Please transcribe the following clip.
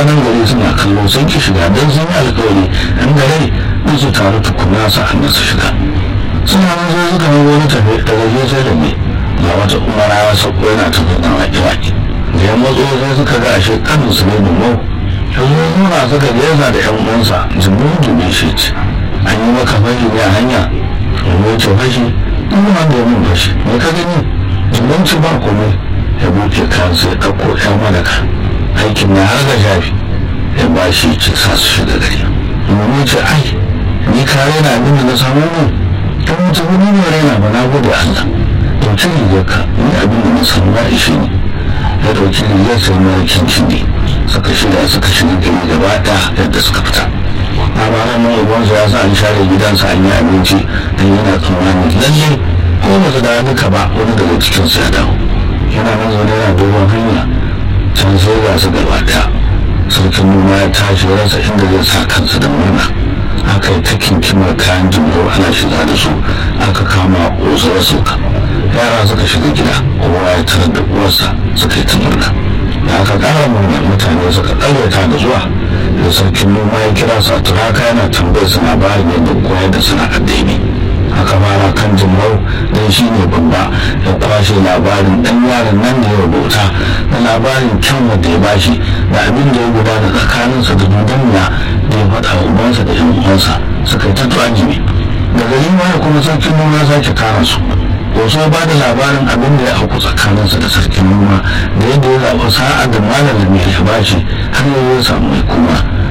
mutanen gari suna kallo sun ki shiga don sun yi alkawari an gare in su taru tukuna sa'an su shiga suna nan sai suka yi wani tafi daga gefe da mai ga wata umara ya sauko yana tafi na waƙe-waƙe da ya matso sai suka ga ashe kanin su ne dumau yanzu ya nuna suka gaisa da yan uwansa jimin dubin shi ce an yi maka fashi ne a hanya domin ce fashi duk wanda ya min fashi me ka gani jimin ci ba komai ya buke kansa ya ɗauko yan malaka aikin na har ga shafi ya ba shi ce sa su shiga gari domin ce ai ni kare na abin da na samu ne ta mutu wani ne raina ba na gode Allah dauki rigar ka ni abin da na samu ba ishe ne ya dauki rigar sai mai kincin ne suka shirya suka shiga gari gaba da yadda suka fita labaran nan ubansa ya sa an share gidansa an yi abinci don yana tsammani lalle ko ba su da duka ba wani daga cikinsu ya dawo yana nan zaune yana dogon hanya can sai ga su gaba daya sarkin noma ya tashi rasa inda zai sa kansa da murna aka yi ta kinkimar kayan jimlo ana shiga da su aka kama ƙosar sauka yara suka shiga gida kowa ya tarar da uwarsa suka yi ta murna da aka ƙara murna mutane suka ɗaurata da zuwa da sarkin noma ya kira su a turaka yana tambayar su labarin yadda koyar da sana'ar daidai aka fara kan jimlau don shi ne babba ya kwashe labarin ɗan yaron nan da ya bauta da labarin kyan wanda ya bashi da abin da ya gudana tsakaninsa da dunduniya da ya faɗa wa ubansa da yan uwansa suka yi ta tuwajimi da gari ya kuma sarkin noma ya sake kara su wasu ya bada labarin abin da ya auku tsakaninsa da sarkin noma da yadda ya zaɓi sa'a da malam da mai ya bashi har yau ya samu mai kuma